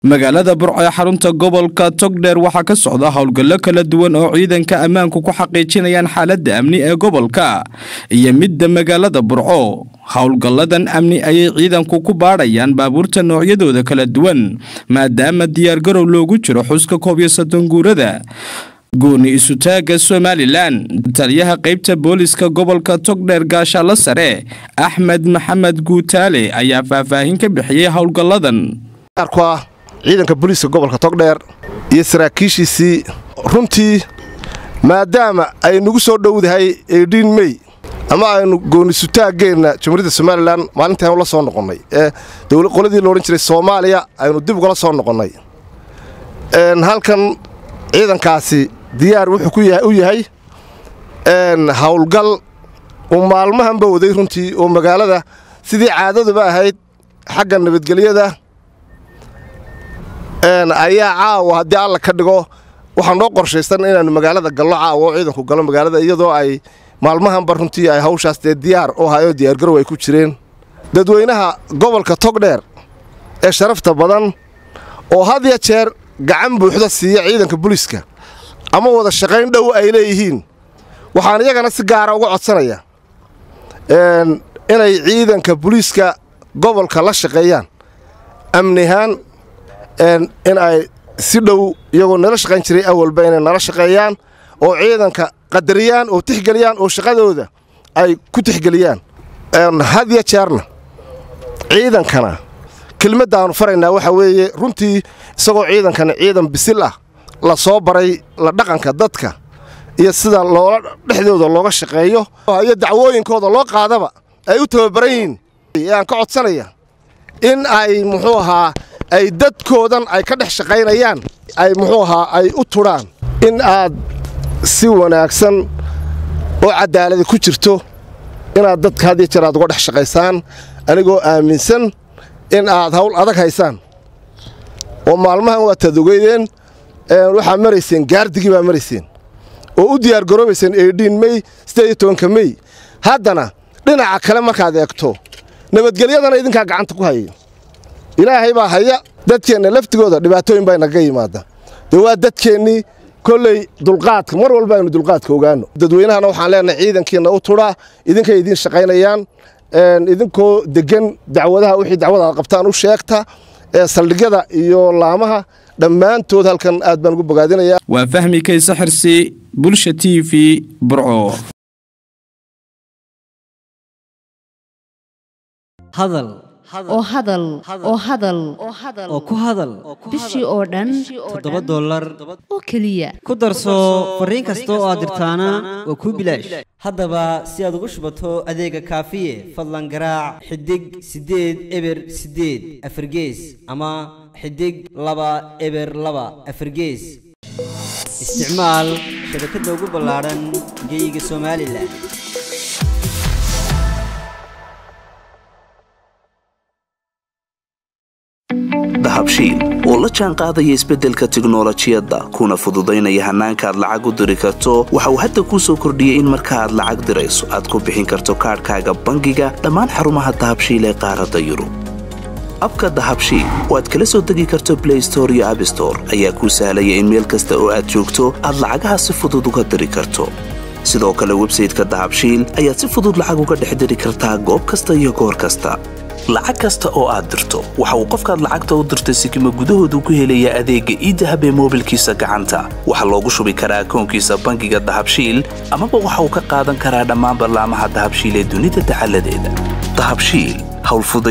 magaalada burco ee xarunta gobolka togdheer waxaa ka socda howlgallo kala duwan oo ciidanka ammaanku ku xaqiijinayaan xaaladda amni ee gobolka iyo midda magaalada burco howlgalladan amni ayay ciidanku ku baadhayaan baabuurta noocyadooda kala duwan maadaama diyaargarow loogu jiro xuska koob iyo soddon guurada gooni isutaagga somalilan taliyaha qaybta booliska gobolka togdheer gaashaalla sare axmed maxamed guutaale ayaa faahfaahin ka bixiyey howlgalladan ciidanka booliiska gobolka togdheer iyo saraakiishiisii runtii maadaama ay nagu soo dhowdahay eedhiin mey ama aynu goonisutaaggeenna jamhuuriyadda somalilan maalintii aynu la soo noqonnay ee qoladii loodhan jiray soomaaliya aynu dib ugala soo noqonnay halkan ciidankaasi diyaar wuxuu u yahay howlgal uu maalmahanba waday runtii oo magaalada sidii caadaduba ahayd xagga nabadgelyada ayaa caawa haddii alla ka dhigo waxaa noo qorshaysan inaannu magaalada gallo caawa oo ciidanku galo magaalada iyadoo ay maalmahanba runtii ay hawshaas dee diyaar u hayoo diyaargarow ay ku jireen dadweynaha gobolka togdheer ee sharafta badan oo had ya jeer gacan buuxda siiya ciidanka buliiska ama wada shaqayn dhow ay leeyihiin waxaan iyagana si gaara uga codsanaya inay ciidanka buliiska gobolka la shaqeeyaan amnihaan in ay si dhow iyagoo nala shaqayn jiray awalba inay nala shaqeeyaan oo ciidanka qadariyaan oo tixgeliyaan oo shaqadooda ay ku tixgeliyaan had ya jeerna ciidankana kelmaddaannu faraynaa waxaa weeye runtii isagoo ciidankana ciidan bisil ah la soo baray la dhaqanka dadka iyo sida loola dhexdooda looga shaqeeyo iyo dacwooyinkooda loo qaadaba ay u tababaran yihiin ayaan ka codsanaya in ay muxuu ahaa ay dadkoodan ay ka dhex shaqaynayaan ay muxuu ahaa ay u tudhaan in aad si wanaagsan oo caddaaladi ku jirto inaad dadka had iyo jeer aad uga dhex shaqaysaan anigoo aaminsan in aad hawl adag haysaan oo maalmahan waad tadogeydeen waxaa marayseen gaardigii baa marayseen oo u diyaargaroobayseen eedhiin mey siddeed iyo tobanka mey haddana dhinaca kale markaad eegto nabadgelyadana idinkaa gacanta ku hayay ilaahay baa haya dadkeenna laftigooda dhibaatooyin baa inaga yimaada dee waa dadkeennii kolley dulqaadka mar walba aynu dulqaadka ogaano dadweynahana waxaan leenahay ciidankiinna u tudhaa idinkay idiin shaqaynayaan idinkoo deggan dacwadaha wixii dacwada aad qabtaan u sheegta ee saldhigyada iyo laamaha dhammaantood halkan aad baan ugu bogaadinayaa waa fahmi kayse xirsi bulsha t v burco hadal oo hadal oo hadal oo ku hadal bishii oo dhan toddoba dollar oo keliya ku darso fariin kasta oo aad dirtaana waa kuu bilaash haddaba si aad ugu shubato adeega kaafiye fadlan garaac xidig siddeed eber siddeed afargees ama xidig laba eber laba afargees isticmaal shabakadda ugu ballaadhan geeyiga somalilan dahabshiil oo la jaan qaadaya isbeddelka tiknolojiyadda kuna fududaynaya hannaanka aad lacag u diri karto waxa uu hadda kuu soo kordhiyey in marka aad lacag dirayso aad ku bixin karto kaadhkaaga bangiga dhammaan xarumaha dahabshiil ee qaaradda yurub abka dahabshiil oo aad kala soo degi karto blay store iyo abstore ayaa kuu sahlaya in meel kasta oo aad joogto aad lacagaha si fudud uga diri karto sidoo kale websayteka dahabshiil ayaad si fudud lacag uga dhex diri kartaa goob kasta iyo goor kasta lacag kasta oo aad dirto waxa uu qofkaad lacagta u dirtay sikima gudahoodu ku helayaa adeegga iidahab ee moobilkiisa gacanta waxaa loogu shubi karaa akoonkiisa bangiga dahabshiil amaba waxa uu ka qaadan karaa dhammaan ballaamaha dahabshiil ee dunida dacaladeeda dahabshiil howlfuda